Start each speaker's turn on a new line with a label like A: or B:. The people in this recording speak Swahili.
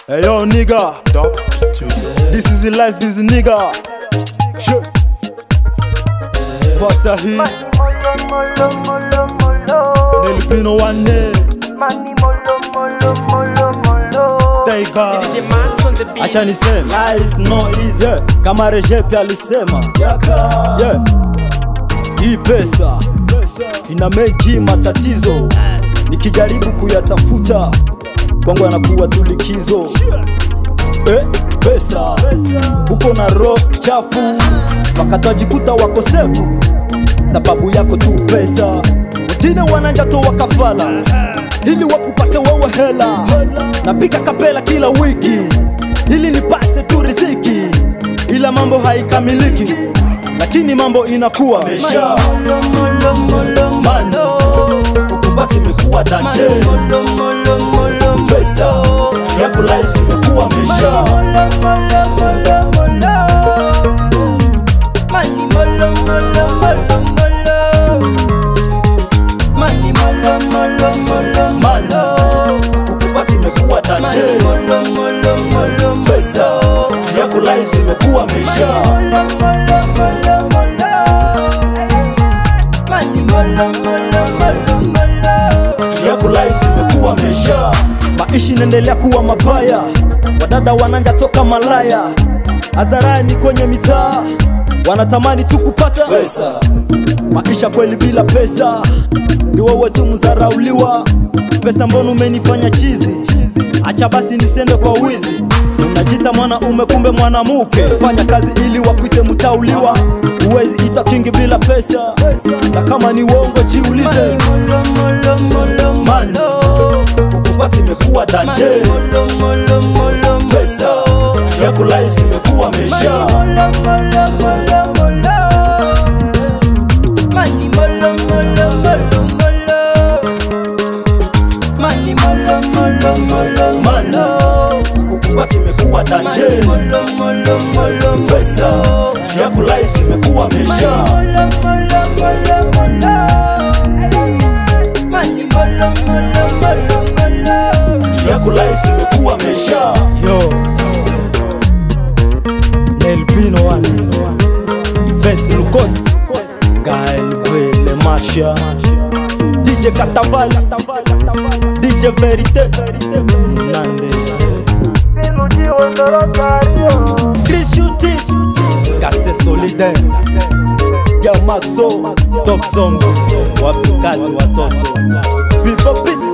A: Hey yo nigga,
B: Dub Studio.
A: this is the life is nigga. Shit. Pata hii
C: Molo, molo, molo,
A: Nelipino wane
C: Mani molo, molo, molo, molo.
A: Taiga
D: DJ Max on the beat.
A: Acha niseme life no easy Kama Rejepi alisema yeah. Hii pesa ina mengi matatizo Nikijaribu kuyatafuta kwangu anakuwa tu likizo eh, pesa uko na roho chafu wakatajikuta wakosefu sababu yako tu pesa wengine wananja toa kafala ili wakupate wewe hela napika kapela kila wiki ili nipate tu riziki ila mambo haikamiliki lakini mambo inakuwa mesha
C: Molo, molo, molo,
A: mano ukupati imekuwa danje
C: molo, molo, molo,
A: pesa yako life imekuwa mesha
C: molo, molo, molo, molo. Mani molo, molo, molo, molo. Mani molo, molo, molo,
A: mano ukupati imekuwa danje
C: Mani molo, molo, molo, molo.
A: pesa yako life imekuwa mesha
C: Molo, molo, molo, molo. Mani molo, molo, molo, molo.
A: yako life imekuwa mesha maishi inaendelea kuwa mabaya wadada wananja toka malaya hadharani kwenye mitaa wanatamani tu kupata pesa maisha kweli bila pesa ni wewe tu mzarauliwa pesa mbona umenifanya chizi acha basi nisende kwa wizi unajita mwanaume kumbe mwanamuke fanya kazi ili wakuite mtauliwa huwezi ita kingi bila pesa na kama ni uongo jiulize
C: Molo, molo, molo,
A: mano kukupati imekuwa danje
C: molo, molo, molo,
A: pesa yako life imekuwa mesha
C: Molo, molo, molo, molo. Mani molo, molo, molo, molo. Mani molo, molo, molo,
A: mano kukupati imekuwa danje
C: Molo, molo, molo, molo.
A: pesa yako life imekuwa mesha
C: Molo, molo, molo, molo. Mani molo, molo, molo, molo.
A: yako life imekuwa mesha yo Nelpino wani Vest Lucas Gael Wele Marsha DJ Katavali DJ Verite Nande Chris Shuti Kase Solide Ya Maxo Top Zombie Wapi kazi watoto People Beats